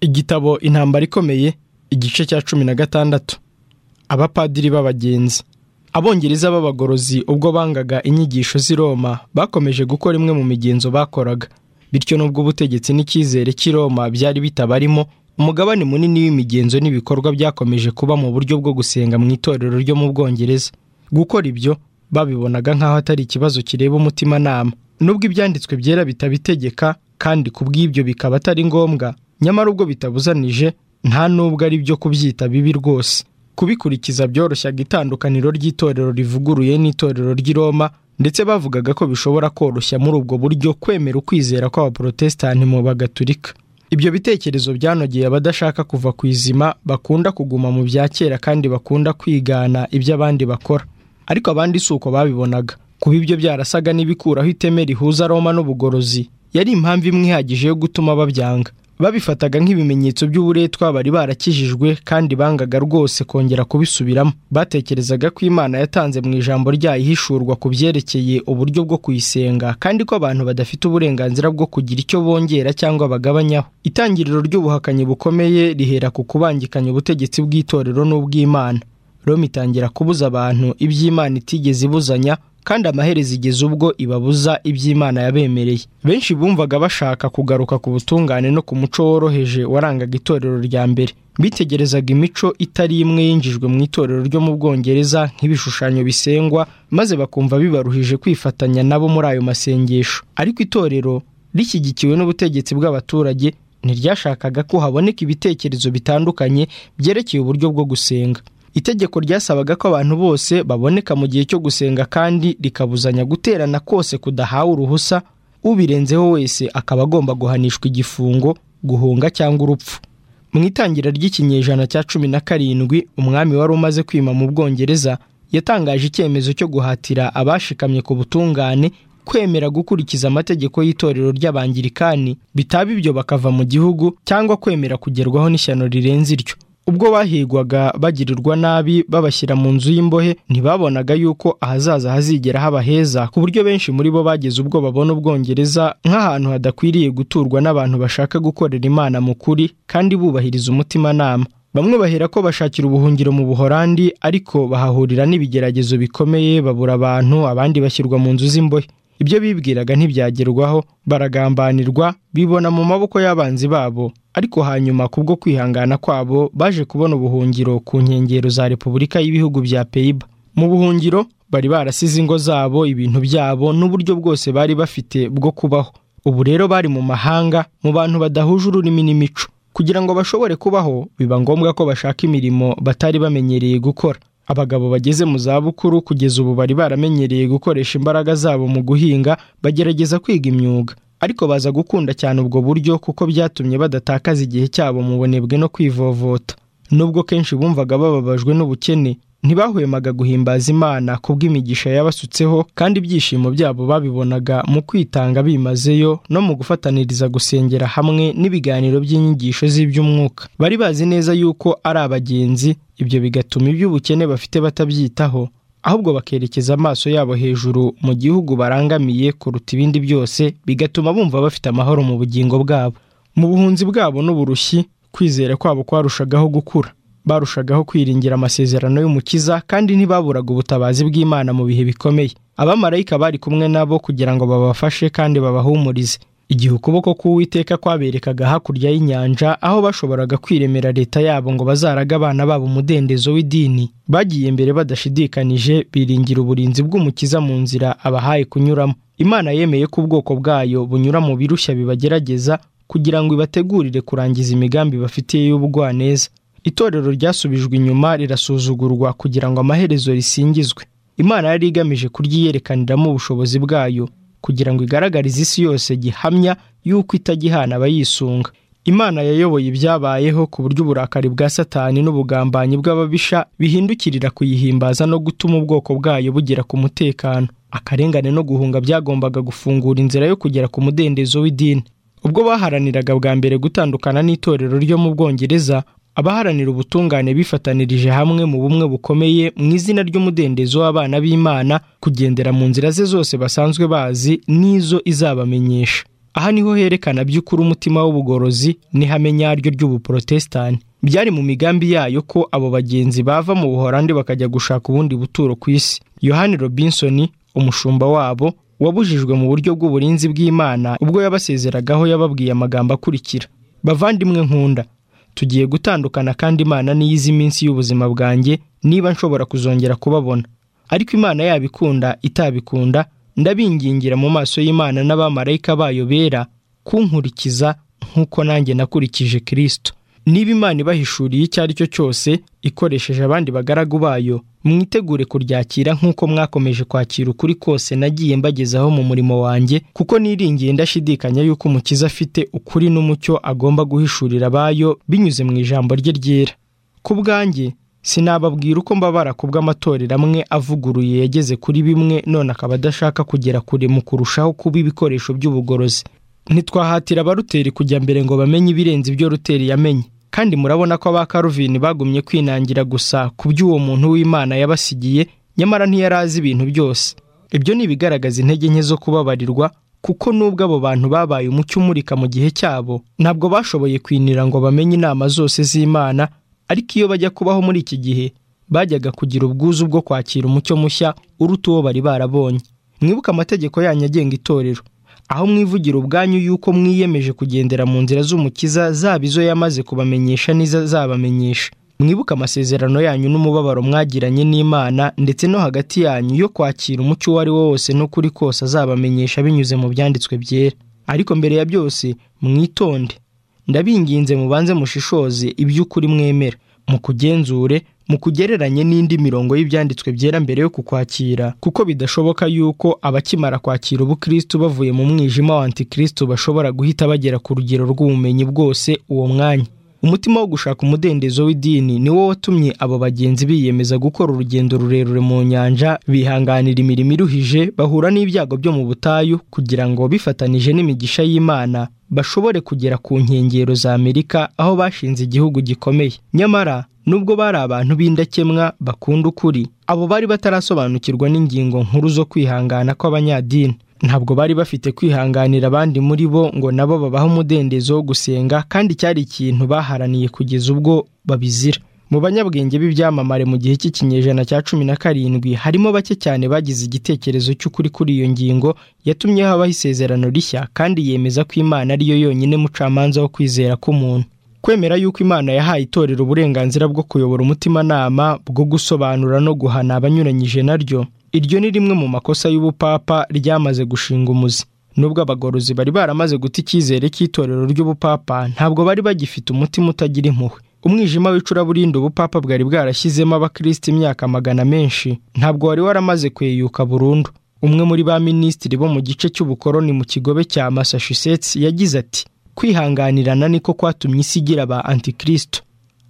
igitabo intambara ikomeye igice cya cumi na gatandatu abapadiri b'abagenzi abongereza b'abagorozi ubwo bangaga inyigisho z'i roma bakomeje gukora imwe mu migenzo bakoraga bityo n'ubwo ubutegetsi n'icyizere cy'i roma byari bitabarimo umugabane munini w'imigenzo n'ibikorwa byakomeje kuba mu buryo bwo gusenga mu itorero ryo mu bwongereza gukora ibyo babibonaga nk'aho atari ikibazo kireba umutimanama nubwo ibyanditswe byera bitabitegeka kandi kubw'ibyo bikaba atari ngombwa nyamara ubwo bitabuzanije nta n'ubwo ari byo kubyita bibi rwose kubikurikiza byoroshyaga itandukaniro ry'itorero rivuguruye n'itorero ry'i Roma ndetse bavugaga ko bishobora koroshya muri ubwo buryo kwemera ukwizera kw'abaporotesitanti mu bagaturika ibyo bitekerezo byanogeye abadashaka kuva ku izima bakunda kuguma mu bya kera kandi bakunda kwigana ibyo abandi bakora ariko abandi si uko babibonaga kuba ibyo byarasaga n'ibikuraho iteme rihuza roma n'ubugorozi yari impamvu imwe ihagije yo gutuma babyanga babifataga nk'ibimenyetso by'uburetwa bari barakijijwe kandi bangaga rwose kongera kubisubiramo batekerezaga ko imana yatanze mu ijambo ryayo ihishurwa ku byerekeye uburyo bwo kuyisenga kandi ko abantu badafite uburenganzira bwo kugira icyo bongera cyangwa bagabanyaho itangiriro ry'ubuhakanyi bukomeye rihera ku kubangikanya ubutegetsi bw'itorero n'ubw'imana roma itangira kubuza abantu iby'imana itigeze ibuzanya kandi amaherezo igeze ubwo ibabuza iby'imana yabemereye benshi bumvaga bashaka kugaruka ku butungane no ku muco woroheje warangaga itorero rya mbere bitegerezaga imico itari imwe yinjijwe mu itorero ryo mu bwongereza nk'ibishushanyo bisengwa maze bakumva bibaruhije kwifatanya nabo muri ayo masengesho ariko itorero rishyigikiwe n'ubutegetsi bw'abaturage ntiryashakaga ko haboneka ibitekerezo bitandukanye byerekeye uburyo bwo gusenga itegeko ryasabaga ko abantu bose baboneka mu gihe cyo gusenga kandi rikabuzanya guterana kose kudahawe uruhusa ubirenzeho wese akaba agomba guhanishwa igifungo guhunga cyangwa urupfu mu itangira ry'ikinyejana cya cumi na karindwi umwami wari umaze kwima mu bwongereza yatangaje icyemezo cyo guhatira abashikamye ku butungane kwemera gukurikiza amategeko y'itorero ry'abangirikani bitaba ibyo bakava mu gihugu cyangwa kwemera kugerwaho n'ishyano rirenze iryo ubwo bahigwaga bagirirwa nabi babashyira mu nzu y'imbohe ntibabonaga yuko ahazaza hazigera haba heza ku buryo benshi muri bo bageze ubwo babona ubwongereza nk'ahantu hadakwiriye guturwa n'abantu bashaka gukorera imana mu kuri kandi bubahiriza umutimanama bamwe bahera ko bashakira ubuhungiro mu buhorandi ariko bahahurira n'ibigeragezo bikomeye babura abantu abandi bashyirwa mu nzu z'imbohe ibyo bibwiraga ntibyagerwaho baragambanirwa bibona mu maboko y'abanzi babo ariko hanyuma kubwo kwihangana kwabo baje kubona ubuhungiro ku nkengero za repubulika y'ibihugu bya peyiba mu buhungiro bari barasize ingo zabo ibintu byabo n'uburyo bwose bari bafite bwo kubaho ubu rero bari mu mahanga mu bantu badahuje ururimi n'imico kugira ngo bashobore kubaho biba ngombwa ko bashaka imirimo batari bamenyereye gukora abagabo bageze mu zabukuru kugeza ubu bari baramenyereye gukoresha imbaraga zabo mu guhinga bagerageza kwiga imyuga ariko baza gukunda cyane ubwo buryo kuko byatumye badatakaza igihe cyabo mu bunebwe no kwivovota nubwo kenshi bumvaga bababajwe n'ubukene ntibahwemaga guhimbaza imana kubw'imigisha yabasutseho kandi ibyishimo byabo babibonaga mu kwitanga bimazeyo no mu gufataniriza gusengera hamwe n'ibiganiro by'inyigisho z'iby'umwuka bari bazi neza yuko ari abagenzi ibyo bigatuma iby'ubukene bafite batabyitaho ahubwo bakerekeza amaso yabo hejuru mu gihugu barangamiye kuruta ibindi byose bigatuma bumva bafite amahoro mu bugingo bwabo mu buhunzi bwabo n'uburushyi kwizera kwabo kwarushagaho gukura barushagaho kwiringira amasezerano y'umukiza kandi ntibaburaga ubutabazi bw'imana mu bihe bikomeye abamarayika bari kumwe nabo kugira ngo babafashe kandi babahumurize igihe ukuboko k'uwiteka kwaberekaga hakurya y'inyanja aho bashoboraga kwiremera leta yabo ngo bazaraga abana babo umudendezo w'idini bagiye imbere badashidikanije biringira uburinzi bw'umukiza mu nzira abahaye kunyuramo imana yemeye ko ubwoko bwayo bunyura mu birushya bibagerageza kugira ngo ibategurire kurangiza imigambi bafitiye y'ubugwaneza itorero ryasubijwe inyuma rirasuzugurwa kugira ngo amaherezo risingizwe imana yari igamije kuryiyerekaniramo ubushobozi bwayo kugira ngo igaragarize isi yose gihamya y'uko itajya abayisunga imana yayoboye ibyabayeho ku buryo uburakari bwa satani n'ubugambanyi bw'ababisha bihindukirira kuyihimbaza no gutuma ubwoko bwayo bugera ku mutekano akarengane no guhunga byagombaga gufungura inzira yo kugera ku mudendezo w'idini ubwo baharaniraga bwa mbere gutandukana n'itorero ryo mu bwongereza abaharanira ubutungane bifatanirije hamwe mu bumwe bukomeye mu izina ry'umudendezo w'abana b'imana kugendera mu nzira ze zose basanzwe bazi n'izo izabamenyesha aha niho herekana by'ukuri umutima w'ubugorozi n'ihame nyaryo ry'ubuporotesitani byari mu migambi yayo ko abo bagenzi bava mu buhorandi bakajya gushaka ubundi buturo ku isi yohani robinson umushumba wabo wabujijwe mu buryo bw'uburinzi bw'imana ubwo yabasezeragaho yababwiye amagambo akurikira bavandimwe nkunda tugiye gutandukana kandi imana niyo izi minsi y'ubuzima bwanjye niba nshobora kuzongera kubabona ariko imana yabikunda itabikunda ndabingingira mu maso y'imana n'abamarayika bayo bera kunkurikiza nk'uko nanjye nakurikije kirisito niba imana ibahishuriye icyo ari cyo cyose ikoresheje abandi bagaragu bayo mwitegure kuryakira nk'uko mwakomeje kwakira ukuri kose nagiye mbagezaho mu murimo wanjye kuko niringiye ndashidikanya y'uko umukiza afite ukuri n'umucyo agomba guhishurira abayo binyuze mu ijambo rye ryera ku bwanjye sinababwira uko mbabara ku bw'amatorero amwe avuguruye yageze kuri bimwe none akaba adashaka kugera kure mu kurushaho kuba ibikoresho by'ubugorozi ntitwahatira abaruteri kujya mbere ngo bamenye ibirenze ibyo ruteri yamenye kandi murabona ko aba karuvini bagumye kwinangira gusa ku by'uwo muntu w'imana yabasigiye nyamara ntiyari azi ibintu byose ibyo ni ibigaragaza intege nke zo kubabarirwa kuko nubwo abo bantu babaye umucyo umurika mu gihe cyabo ntabwo bashoboye kwinira ngo bamenye inama zose z'imana ariko iyo bajya kubaho muri iki gihe bajyaga kugira ubwuzu bwo kwakira umucyo mushya uruta uwo bari barabonye mwibuke amategeko yanyu agenga itorero aho mwivugira ubwanyu y'uko mwiyemeje kugendera mu nzira z'umukiza zaba izo yamaze kubamenyesha n'izazabamenyesha mwibuke amasezerano yanyu n'umubabaro mwagiranye n'imana ndetse no hagati yanyu yo kwakira umucyo uwo ari wo wose n'ukuri kose azabamenyesha binyuze mu byanditswe byera ariko mbere ya byose mwitonde ndabinginze mubanze mushishoze iby'ukuri mwemera mu kugenzure mu kugereranye n'indi mirongo y'ibyanditswe byera mbere yo kukwakira kuko bidashoboka yuko abakimara kwakira ubukristo bavuye mu mwijima wa antikristo bashobora guhita bagera ku rugero rw'ubumenyi bwose uwo mwanya umutima wo gushaka umudendezo w'idini ni wo watumye abo bagenzi biyemeza gukora urugendo rurerure mu nyanja bihanganira imirimo iruhije bahura n'ibyago byo mu butayu kugira ngo bifatanije n'imigisha y'imana bashobore kugera ku nkengero za amerika aho bashinze igihugu gikomeye nyamara nubwo bari abantu b'indakemwa bakunda ukuri abo bari batarasobanukirwa n'ingingo nkuru zo kwihangana kw'abanyadini ntabwo bari bafite kwihanganira abandi muri bo ngo nabo babahe umudendezo wo gusenga kandi cyari ikintu baharaniye kugeza ubwo babizira mu banyabwenge b'ibyamamare mu gihe cy'ikinyejana cya cumi na karindwi harimo bake cyane bagize igitekerezo cy'ukuri kuri iyo ngingo yatumye habaho isezerano rishya kandi yemeza ko imana ariyo yonyine mucamanza wo kwizera k'umuntu kwemera yuko imana yahaye itorero uburenganzira bwo kuyobora umutimanama bwo gusobanura no guhana abanyuranyije naryo iryo ni rimwe mu makosa y'ubupapa ryamaze gushinga umuzi nubwo abagorozi bari baramaze guta icyizere cy'itorero ry'ubupapa ntabwo bari bagifite umutima utagira impuhwe umwijima w'icuraburindi ubupapa bwari bwarashyizemo abakristo imyaka magana menshi ntabwo wari waramaze kweyuka burundu umwe muri ba minisitiri bo mu gice cy'ubukoroni mu kigobe cya massachusetts yagize ati kwihanganirana niko kwatumye isi igira aba antikristo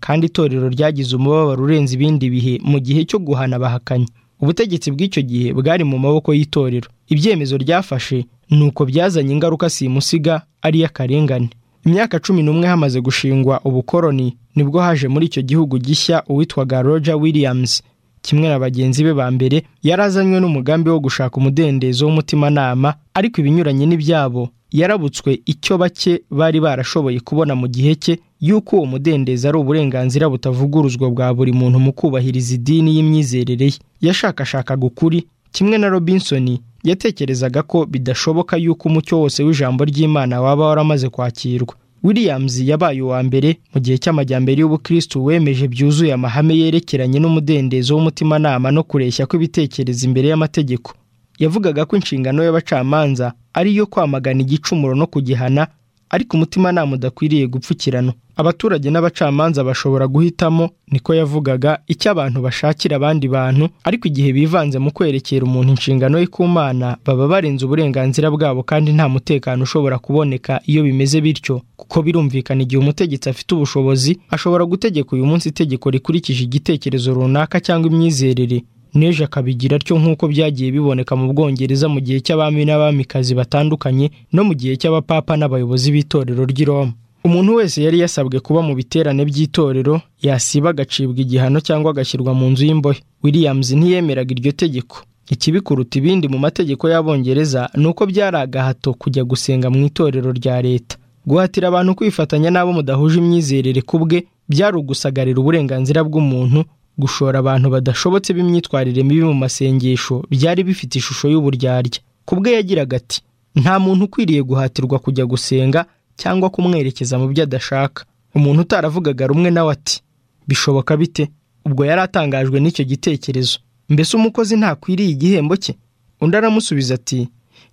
kandi itorero ryagize umubabaro urenze ibindi bihe mu gihe cyo guhana abahakanyi ubutegetsi bw'icyo gihe bwari mu maboko y'itorero ibyemezo ryafashe ni uko byazanye ingaruka simusiga ari iy'akarengane imyaka cumi n'umwe hamaze gushingwa ubukoroni nibwo haje muri icyo gihugu gishya uwitwaga roger williams kimwe na bagenzi be ba mbere yari azanywe n'umugambi wo gushaka umudendezo w'umutimanama ariko ibinyuranye n'ibyabo yarabutswe icyo bake bari barashoboye kubona mu gihe cye y'uko uwo mudendezo ari uburenganzira butavuguruzwa bwa buri muntu mu kubahiriza idini y'imyizerere ye yashakashakaga ukuri kimwe na robinson yatekerezaga ko bidashoboka y'uko umucyo wose w'ijambo ry'imana waba waramaze kwakirwa williams yabaye uwa mbere mu gihe cy'amajyambere y'ubukristo wemeje byuzuye amahame yerekeranye n'umudendezo w'umutimanama no kureshya kw'ibitekerezo imbere y'amategeko yavugaga ko inshingano y'abacamanza ari iyo kwamagana igicumuro no kugihana ariko umutimanama udakwiriye gupfukirana abaturage n'abacamanza bashobora guhitamo niko yavugaga icyo abantu bashakira abandi bantu ariko igihe bivanze mu kwerekera umuntu inshingano ye ku mana baba barenze uburenganzira bwabo kandi nta mutekano ushobora kuboneka iyo bimeze bityo kuko birumvikana igihe umutegetsi afite ubushobozi ashobora gutegeka uyu munsi itegeko rikurikije igitekerezo runaka cyangwa imyizerere n'ejo akabigira atyo nk'uko byagiye biboneka mu bwongereza mu gihe cy'abami n'abamikazi batandukanye no mu gihe cy'abapapa n'abayobozi b'itorero ry'i Roma umuntu wese yari yasabwe kuba mu biterane by'itorero yasiba agacibwa igihano cyangwa agashyirwa mu nzu y'imbohe williams ntiyemeraga iryo tegeko ikibi kuruta ibindi mu mategeko y'abongereza ni uko byari agahato kujya gusenga mu itorero rya leta guhatira abantu kwifatanya n'abo mudahuje imyizerere ku bwe byari ugusagarira uburenganzira bw'umuntu gushora abantu badashobotse b'imyitwarire mibi mu masengesho byari bifite ishusho y'uburyarya ku bwe yagiraga ati nta muntu ukwiriye guhatirwa kujya gusenga cyangwa kumwerekeza mu byo adashaka umuntu utaravugaga rumwe nawe ati bishoboka bite ubwo yari atangajwe n'icyo gitekerezo mbese umukozi ntakwiriye igihembo cye undi aramusubiza ati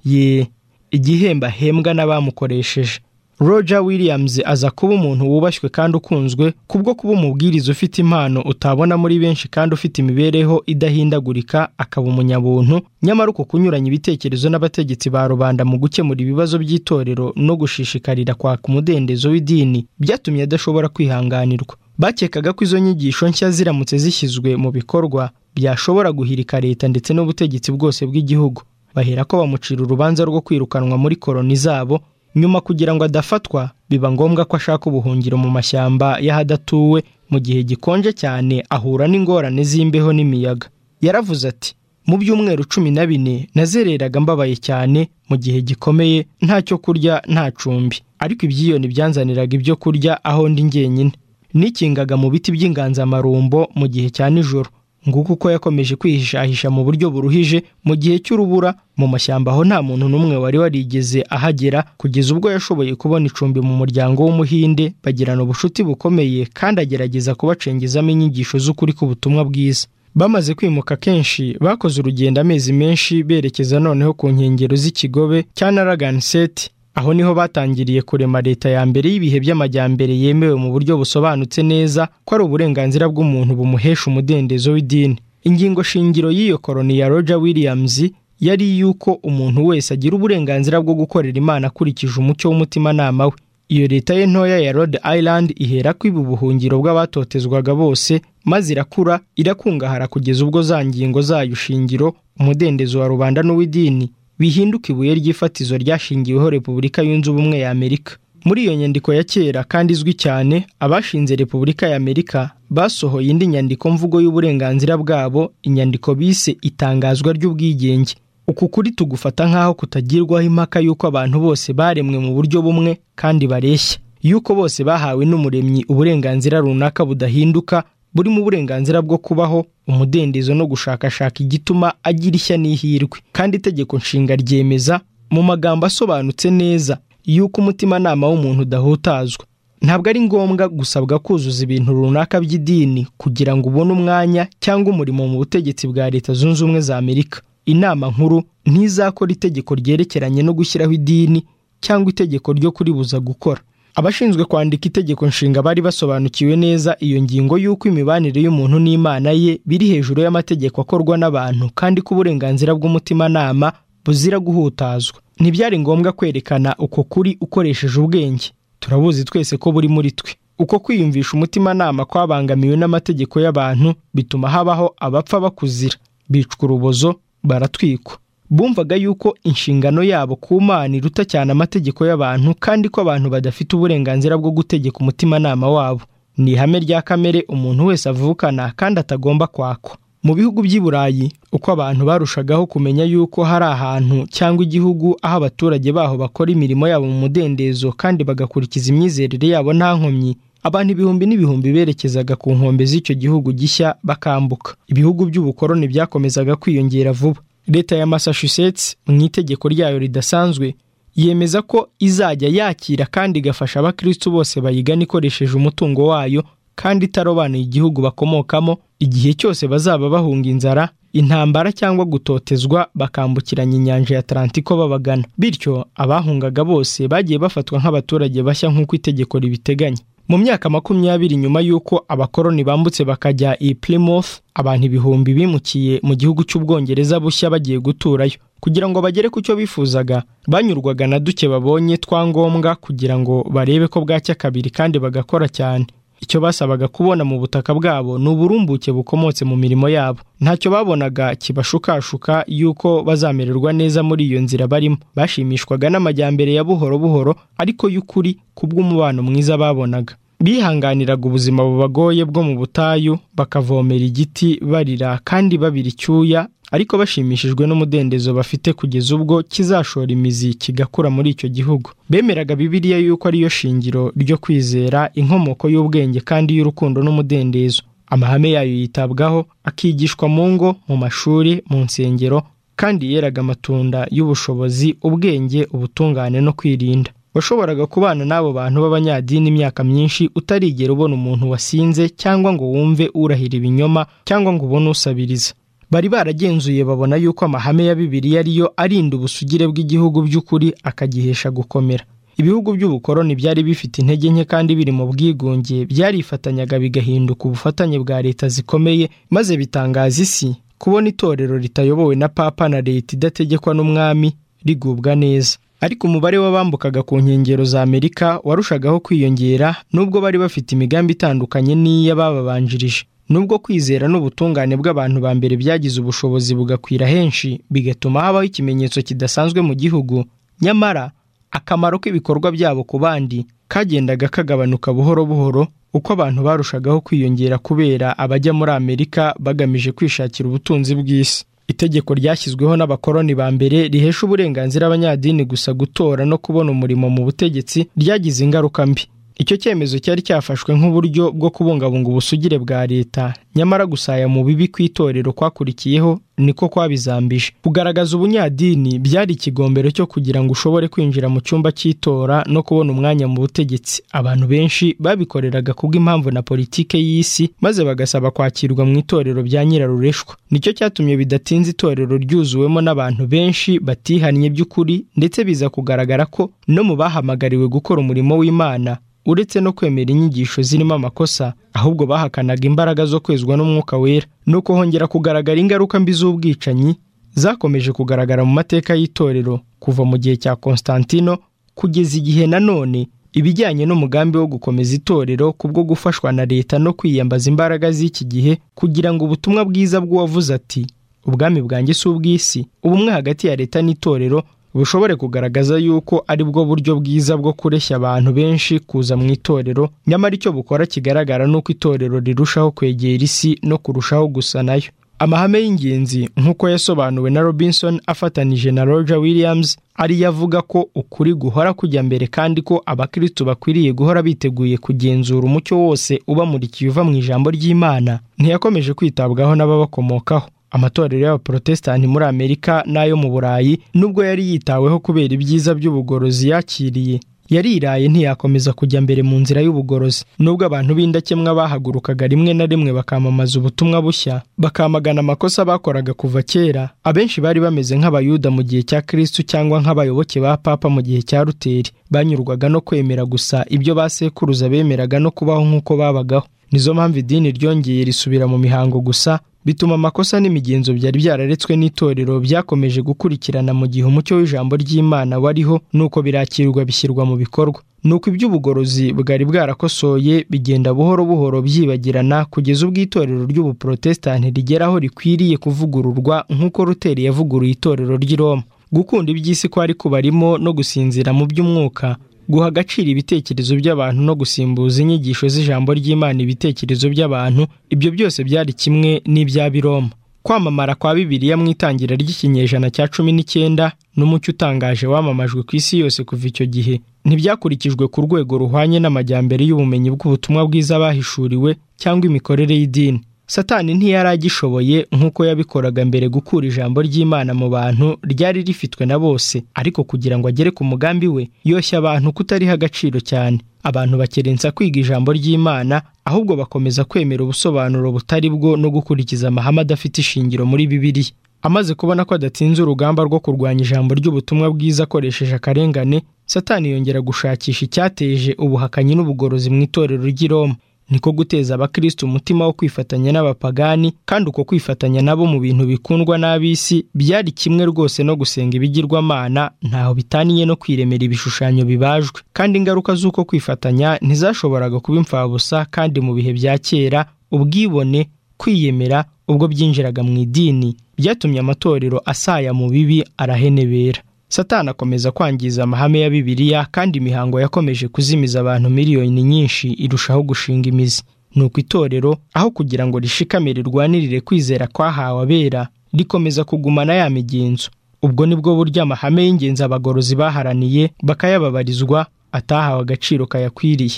ye igihembo ahembwa n'abamukoresheje roger williams aza kuba umuntu wubashywe kandi ukunzwe kubwo kuba umubwiriza ufite impano utabona muri benshi kandi ufite imibereho idahindagurika akaba umunyabuntu nyamara uko kunyuranya ibitekerezo n'abategetsi ba rubanda mu gukemura ibibazo by'itorero no gushishikarira kwaka umudendezo w'idini byatumye adashobora kwihanganirwa bakekaga ko izo nyigisho nshya ziramutse zishyizwe mu bikorwa byashobora guhirika leta ndetse n'ubutegetsi bwose bw'igihugu bahera ko bamucira urubanza rwo kwirukanwa muri koroni zabo nyuma kugira ngo adafatwa biba ngombwa ko ashaka ubuhungiro mu mashyamba y'ahadatuwe mu gihe gikonje cyane ahura n'ingorane z'imbeho n'imiyaga yaravuze ati mu byumweru cumi na bine nazereraga mbabaye cyane mu gihe gikomeye nta cyo kurya nta cumbi ariko ibyiyoni byanzaniraga ibyo kurya aho ndi njyenyine nikingaga mu biti by'inganzamarumbo mu gihe cya nijoro nguko uko yakomeje kwihishahisha mu buryo buruhije mu gihe cy'urubura mu mashyamba aho nta muntu n'umwe wari warigeze ahagera kugeza ubwo yashoboye kubona icumbi mu muryango w'umuhinde bagirana ubucuti bukomeye kandi agerageza kubacengezamo inyigisho z'ukuri k'ubutumwa bwiza bamaze kwimuka kenshi bakoze urugendo amezi menshi berekeza noneho ku nkengero z'ikigobe cya naraganseti aho niho batangiriye kurema leta ya mbere y'ibihe by'amajyambere yemewe mu buryo busobanutse neza ko ari uburenganzira bw'umuntu bumuhesha umudendezo w'idini ingingo shingiro y'iyo koroni ya roger williams yari iy'uko umuntu wese agira uburenganzira bwo gukorera imana akurikije umucyo w'umutimanama we iyo leta ye ntoya ya rhode island ihera kwiba ubuhungiro bw'abatotezwaga bose maze irakura irakungahara kugeza ubwo za ngingo zayo shingiro umudendezo wa rubanda n'uw'idini bihinduka ibuye ry'ifatizo ryashingiweho repubulika yunze ubumwe ya amerika muri iyo nyandiko ya kera kandi izwi cyane abashinze repubulika ya amerika basohoye indi nyandiko mvugo y'uburenganzira bwabo inyandiko bise itangazwa ry'ubwigenge uku kuri tugufata nk'aho kutagirwaho impaka y'uko abantu bose baremwe mu buryo bumwe kandi bareshya y'uko bose bahawe n'umuremyi uburenganzira runaka budahinduka burimo uburenganzira bwo kubaho umudendezo no gushakashaka igituma agira ishya n'ihirwe kandi itegeko nshinga ryemeza mu magambo asobanutse neza y'uko umutimanama w'umuntu udahutazwa ntabwo ari ngombwa gusabwa kuzuza ibintu runaka by'idini kugira ngo ubone umwanya cyangwa umurimo mu butegetsi bwa leta zunze ubumwe za amerika inama nkuru ntizakora itegeko ryerekeranye no gushyiraho idini cyangwa itegeko ryo kuribuza gukora abashinzwe kwandika itegeko nshinga bari basobanukiwe neza iyo ngingo y'uko imibanire y'umuntu n'imana ye biri hejuru y'amategeko akorwa n'abantu kandi ko uburenganzira bw'umutimanama buzira guhutazwa ntibyari ngombwa kwerekana uko kuri ukoresheje ubwenge turabuzi twese ko buri muri twe uko kwiyumvisha umutimanama kwabangamiwe n'amategeko y'abantu bituma habaho abapfa bakuzira bicwa urubozo baratwikwa bumvaga yuko inshingano yabo ku mana iruta cyane amategeko y'abantu kandi ko abantu badafite uburenganzira bwo gutegeka umutimanama wabo ni ihame rya kamere umuntu wese avukana kandi atagomba kwakwa mu bihugu by'i burayi uko abantu barushagaho kumenya yuko hari ahantu cyangwa igihugu aho abaturage baho bakora imirimo yabo mu mudendezo kandi bagakurikiza imyizerere yabo nta nkomyi abantu ibihumbi n'ibihumbi berekezaga ku nkombe z'icyo gihugu gishya bakambuka ibihugu by'ubukoroni byakomezaga kwiyongera vuba leta ya massachusetts mu itegeko ryayo ridasanzwe yemeza ko izajya yakira kandi igafasha abakristo bose bayigana ikoresheje umutungo wayo kandi itarobanuye igihugu bakomokamo igihe cyose bazaba bahunga inzara intambara cyangwa gutotezwa bakambukiranya inyanja ya atlantiko babagana bityo abahungaga bose bagiye bafatwa nk'abaturage bashya nk'uko itegeko ribiteganya mu myaka makumyabiri nyuma y'uko abakoroni bambutse bakajya i Plymouth abantu ibihumbi bimukiye mu gihugu cy'ubwongereza bushya bagiye guturayo kugira ngo bagere ku cyo bifuzaga banyurwaga na duke babonye twangombwa kugira ngo barebe ko bwacya kabiri kandi bagakora cyane icyo basabaga kubona mu butaka bwabo ni uburumbuke bukomotse mu mirimo yabo ntacyo babonaga kibashukashuka y'uko bazamererwa neza muri iyo nzira barimo bashimishwaga n'amajyambere ya buhoro buhoro ariko y'ukuri kubw'umubano mwiza babonaga bihanganiraga ubuzima bubagoye bwo mu butayu bakavomera igiti barira kandi babira icyuya ariko bashimishijwe n'umudendezo bafite kugeza ubwo kizashora imizi kigakura muri icyo gihugu bemeraga bibiliya yuko ariyo shingiro ryo kwizera inkomoko y'ubwenge kandi y'urukundo n'umudendezo amahame yayo yitabwaho akigishwa mu ngo mu mashuri mu nsengero kandi yeraga amatunda y'ubushobozi ubwenge ubutungane no kwirinda washoboraga kubana n'abo bantu b'abanyadini imyaka myinshi utarigera ubona umuntu wasinze cyangwa ngo wumve urahira ibinyoma cyangwa ngo ubone usabiriza bari baragenzuye babona yuko amahame ya bibiliya ariyo arinda ubusugire bw'igihugu by'ukuri akagihesha gukomera ibihugu by'ubukoroni byari bifite intege nke kandi biri mu bwigunge byarifatanyaga bigahinduka ubufatanye bwa leta zikomeye maze bitangaza isi kubona itorero ritayobowe na papa na leta idategekwa n'umwami rigubwa neza ariko umubare w'abambukaga ku nkengero za amerika warushagaho kwiyongera nubwo bari bafite imigambi itandukanye n'iy'abababanjirije nubwo kwizera n'ubutungane bw'abantu ba mbere byagize ubushobozi bugakwira henshi bigatuma habaho ikimenyetso kidasanzwe mu gihugu nyamara akamaro k'ibikorwa byabo ku bandi kagendaga kagabanuka buhoro buhoro uko abantu barushagaho kwiyongera kubera abajya muri amerika bagamije kwishakira ubutunzi bw'isi itegeko ryashyizweho n'abakoroni ba mbere rihesha uburenganzira abanyadini gusa gutora no kubona umurimo mu butegetsi ryagize ingaruka mbi icyo cyemezo cyari cyafashwe nk'uburyo bwo kubungabunga ubusugire bwa leta nyamara gusaya mu bibi ku itorero kwakurikiyeho niko kwabizambije kugaragaza ubunyadini byari ikigombero cyo kugira ngo ushobore kwinjira mu cyumba cy'itora no kubona umwanya mu butegetsi abantu benshi babikoreraga kubw'impamvu na politike y'isi maze bagasaba kwakirwa mu itorero bya nyirarureshwa nicyo cyatumye bidatinze itorero ryuzuwemo n'abantu benshi batihannye by'ukuri ndetse biza kugaragara ko no mu bahamagariwe gukora umurimo w'imana uretse no kwemera inyigisho zirimo amakosa ahubwo bahakanaga imbaraga zo kwezwa n'umwuka wera nuko hongera kugaragara ingaruka mbi z'ubwicanyi zakomeje kugaragara mu mateka y'itorero kuva mu gihe cya Constantino kugeza igihe nanone ibijyanye n'umugambi wo gukomeza itorero kubwo gufashwa na leta no kwiyambaza imbaraga z'iki gihe kugira ngo ubutumwa bwiza bw'uwavuze ati ubwami bwanjye si ubw'isi ubumwe hagati ya leta n'itorero bushobore kugaragaza yuko ari bwo buryo bwiza bwo kureshya abantu benshi kuza mu itorero nyamara icyo bukora kigaragara ni uko itorero rirushaho kwegera isi no kurushaho gusa nayo amahame y'ingenzi nk'uko yasobanuwe na robinson afatanije na roger williams ariyo avuga ko ukuri guhora kujya mbere kandi ko abakristo bakwiriye guhora biteguye kugenzura umucyo wose ubamurikiye uva mu ijambo ry'imana ntiyakomeje kwitabwaho n'ababakomokaho amatorero y'abaporotesitanti muri amerika n'ayo mu burayi nubwo yari yitaweho kubera ibyiza by'ubugorozi yakiriye yariraye ntiyakomeza kujya mbere mu nzira y'ubugorozi nubwo abantu b'indakemwa bahagurukaga rimwe na rimwe bakamamaza ubutumwa bushya bakamagana amakosa bakoraga kuva kera abenshi bari bameze nk'abayuda mu gihe cya kristu cyangwa nk'abayoboke ba papa mu gihe cya ruteri banyurwaga no kwemera gusa ibyo basekuruza bemeraga no kubaho nk'uko babagaho nizo mpamvu idini ryongeye risubira mu mihango gusa bituma amakosa n'imigenzo byari byararetswe n'itorero byakomeje gukurikirana mu gihe umucyo w'ijambo ry'imana wariho nuko birakirwa bishyirwa mu bikorwa nuko iby'ubugorozi bwari bwarakosoye bigenda buhoro buhoro byibagirana kugeza ubwo itorero ry'ubuporotesitanti rigera aho rikwiriye kuvugururwa nk'uko ruteri yavuguruye itorero ry'i Roma gukunda iby'isi kwari kubarimo no gusinzira mu by'umwuka guha agaciro ibitekerezo by'abantu no gusimbuza inyigisho z'ijambo ry'imana ibitekerezo by'abantu ibyo byose byari kimwe n'ibya biroma kwamamara kwa bibiliya mu itangira ry'ikinyejana cya cumi n'icyenda n'umucyo utangaje wamamajwe ku isi yose kuva icyo gihe ntibyakurikijwe ku rwego ruhwanye n'amajyambere y'ubumenyi bw'ubutumwa bwiza bahishuriwe cyangwa imikorere y'idini satani ntiyari agishoboye nk'uko yabikoraga mbere gukura ijambo ry'imana mu bantu ryari rifitwe na bose ariko kugira ngo agere ku mugambi we yoshya abantu kutariha agaciro cyane abantu bakerensa kwiga ijambo ry'imana ahubwo bakomeza kwemera ubusobanuro butari bwo no gukurikiza amahame adafite ishingiro muri bibiliya amaze kubona ko adatsinze urugamba rwo kurwanya ijambo ry'ubutumwa bwiza akoresheje akarengane satani yongera gushakisha icyateje ubuhakanyi n'ubugorozi mu itorero ry'i roma niko guteza abakristo umutima wo kwifatanya n'abapagani kandi uko kwifatanya nabo mu bintu bikundwa n'ab'isi byari kimwe rwose no gusenga ibigirwamana ntaho bitaniye no kwiremera ibishushanyo bibajwe kandi ingaruka z'uko kwifatanya ntizashoboraga kuba imfabusa kandi mu bihe bya kera ubwibone kwiyemera ubwo byinjiraga mu idini byatumye amatorero asaya mu bibi arahenebera satani akomeza kwangiza amahame ya bibiliya kandi imihango yakomeje kuzimiza abantu miliyoni nyinshi irushaho gushinga imizi ni uko itorero aho kugira ngo rishikamire rirwanirire kwizera kwahawe abera rikomeza kugumana ya migenzo ubwo nibwo buryo amahame y'ingenzi abagorozi baharaniye bakayababarizwa atahawe agaciro kayakwiriye